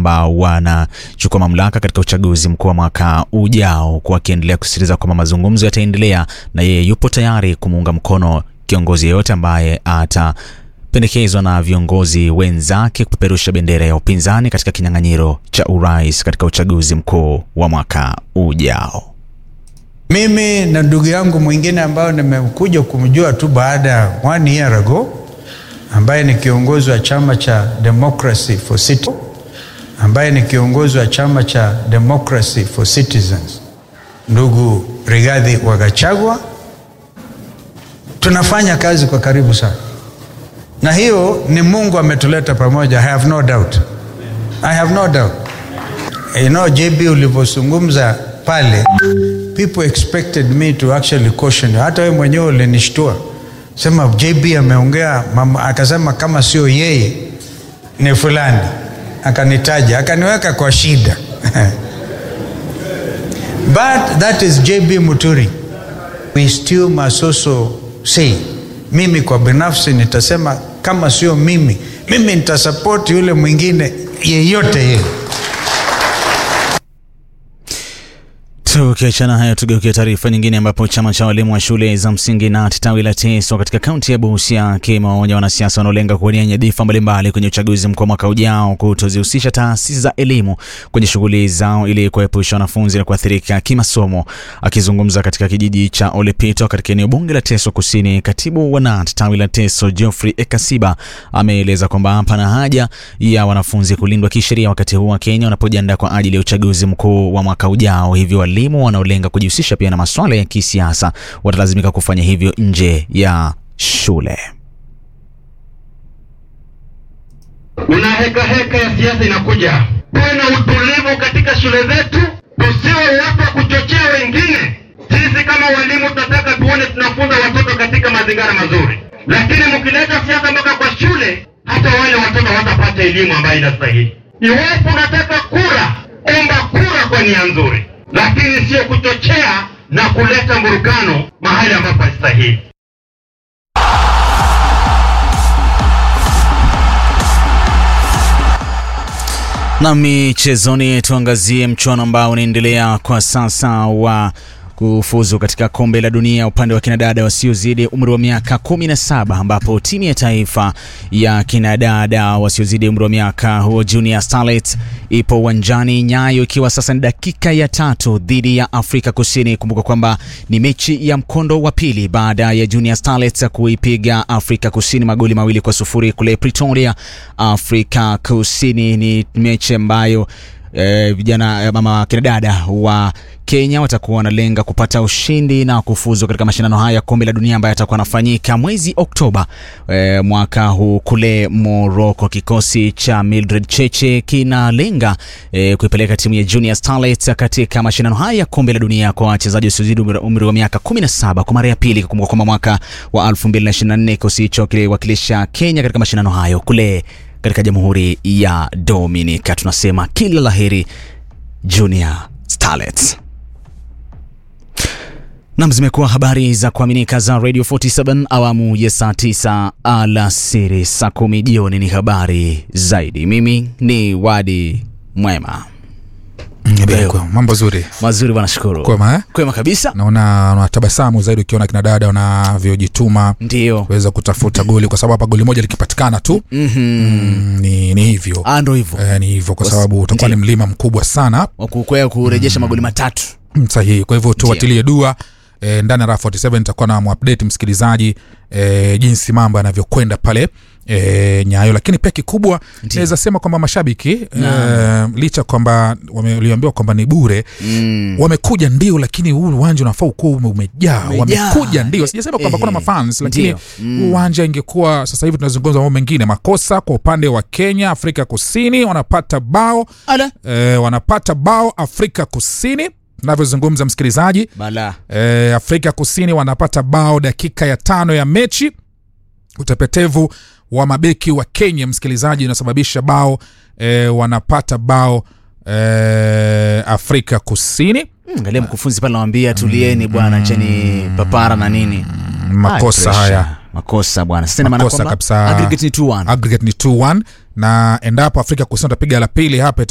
kwamba wanachukua mamlaka katika uchaguzi mkuu wa mwaka ujao, huku akiendelea kusisitiza kwamba mazungumzo yataendelea na yeye yupo tayari kumuunga mkono kiongozi yeyote ambaye ata pendekezwa na viongozi wenzake kupeperusha bendera ya upinzani katika kinyang'anyiro cha urais katika uchaguzi mkuu wa mwaka ujao. Mimi na ndugu yangu mwingine ambayo nimekuja kumjua tu baada ya one year ago, ambaye ni kiongozi wa chama cha Democracy for Citizens, ambaye ni kiongozi wa chama cha Democracy for Citizens, ndugu Rigathi wa Gachagua, tunafanya kazi kwa karibu sana na hiyo ni Mungu ametuleta pamoja. I have no doubt, I have no doubt. You know, JB ulivyozungumza pale, people expected me to actually caution you. Hata wewe mwenyewe ulinishtua, sema JB ameongea, akasema kama sio yeye ni fulani, akanitaja, akaniweka kwa shida but that is JB Muturi. We still must also say mimi kwa binafsi nitasema kama sio mimi, mimi nitasapoti yule mwingine yeyote yeye. Tukiachana hayo, tugeukia taarifa nyingine, ambapo chama cha walimu wa shule za msingi na tawi la TESO katika kaunti ya Busia kimewaonya wanasiasa wanaolenga kuwania nyadhifa mbalimbali kwenye uchaguzi mkuu wa mwaka ujao kutozihusisha taasisi za elimu kwenye shughuli zao ili kuepusha wanafunzi na kuathirika kimasomo. Akizungumza katika kijiji cha Olepito katika eneo bunge la Teso Kusini, katibu wa NAT tawi la Teso Geoffrey Ekasiba ameeleza kwamba pana haja ya wanafunzi kulindwa kisheria wakati huu wa Kenya wanapojiandaa kwa ajili ya uchaguzi mkuu wa mwaka ujao, hivyo walimu wanaolenga kujihusisha pia na masuala ya kisiasa watalazimika kufanya hivyo nje ya shule. Kuna heka heka ya siasa inakuja. Tuwe na utulivu katika shule zetu, tusiwe watu wa kuchochea wengine. Sisi kama walimu tunataka tuone tunafunza watoto katika mazingira mazuri, lakini mkileta siasa mpaka kwa shule, hata wale watoto hawatapata elimu ambayo inastahili. Iwapo unataka kura, omba kura kwa nia nzuri lakini sio kuchochea na kuleta mvurugano mahali ambapo hastahili. Na michezoni, tuangazie mchuano ambao unaendelea kwa sasa wa kufuzu katika kombe la dunia upande wa kinadada wasiozidi umri wa miaka 17 ambapo timu ya taifa ya kinadada wasiozidi umri wa miaka huo Junior Starlets ipo uwanjani Nyayo, ikiwa sasa ni dakika ya tatu dhidi ya Afrika Kusini. Kumbuka kwamba ni mechi ya mkondo wa pili baada ya Junior Starlets kuipiga Afrika Kusini magoli mawili kwa sufuri kule Pretoria, Afrika Kusini. Ni mechi ambayo E, vijana mama kinadada wa Kenya watakuwa wanalenga kupata ushindi na kufuzu katika mashindano haya ya kombe la dunia ambayo yatakuwa yanafanyika mwezi Oktoba e, mwaka huu kule Morocco. Kikosi cha Mildred Cheche kinalenga e, kuipeleka timu ya Junior Starlets katika mashindano haya ya kombe la dunia kwa wachezaji wasiozidi umri wa miaka 17 kwa mara ya pili. Kumbuka kwamba mwaka wa 2024 kikosi hicho kiliwakilisha Kenya katika mashindano hayo kule katika Jamhuri ya Dominica. Tunasema kila laheri Junior Starlets. Nam, zimekuwa habari za kuaminika za Radio 47 awamu ya saa 9 alasiri, saa kumi jioni ni habari zaidi. Mimi ni Wadi Mwema. Kwa, mambo zuri Mazuri bwana, shukuru. Kwema, eh? Kwema kabisa. naona unatabasamu zaidi ukiona kina dada wanavyojituma Ndio. kuweza kutafuta goli kwa sababu hapa goli moja likipatikana tu Mhm. mm, ni, ni hivyo Ah, ndo hivyo. eh, ni hivyo kwa Kwa- sababu utakuwa ni ndio. mlima mkubwa sana Kukwea kurejesha magoli matatu. Mm, sahihi kwa hivyo tuwatilie dua e, ndani ya raha 47 nitakuwa na mwupdate msikilizaji e, jinsi mambo yanavyokwenda pale e, nyayo lakini pia kikubwa Ndio. naweza sema kwamba mashabiki e, licha kwamba waliambiwa kwamba ni bure Mm. wamekuja ndio lakini huu uwanja unafaa ukuwa ume- umejaa Umejaa. wamekuja ndio sijasema kwamba Eh, kuna mafans lakini ndio. Mm. huu uwanja ingekuwa sasa hivi tunazungumza mambo mengine makosa kwa upande wa kenya afrika kusini wanapata bao Ala. e, wanapata bao afrika kusini navyozungumza msikilizaji Bala. e, afrika kusini wanapata bao dakika ya tano ya mechi utepetevu wa mabeki wa kenya msikilizaji unasababisha bao e, wanapata bao e, afrika kusini Mm, Angalia mkufunzi pale anawambia tulieni bwana, cheni papara na nini. makosa Ay, pressure. haya makosa bwana. Sasa ina maana Makosa kwamba kabisa. aggregate ni 2-1. aggregate ni 2-1 na endapo afrika kusini watapiga la pili hapa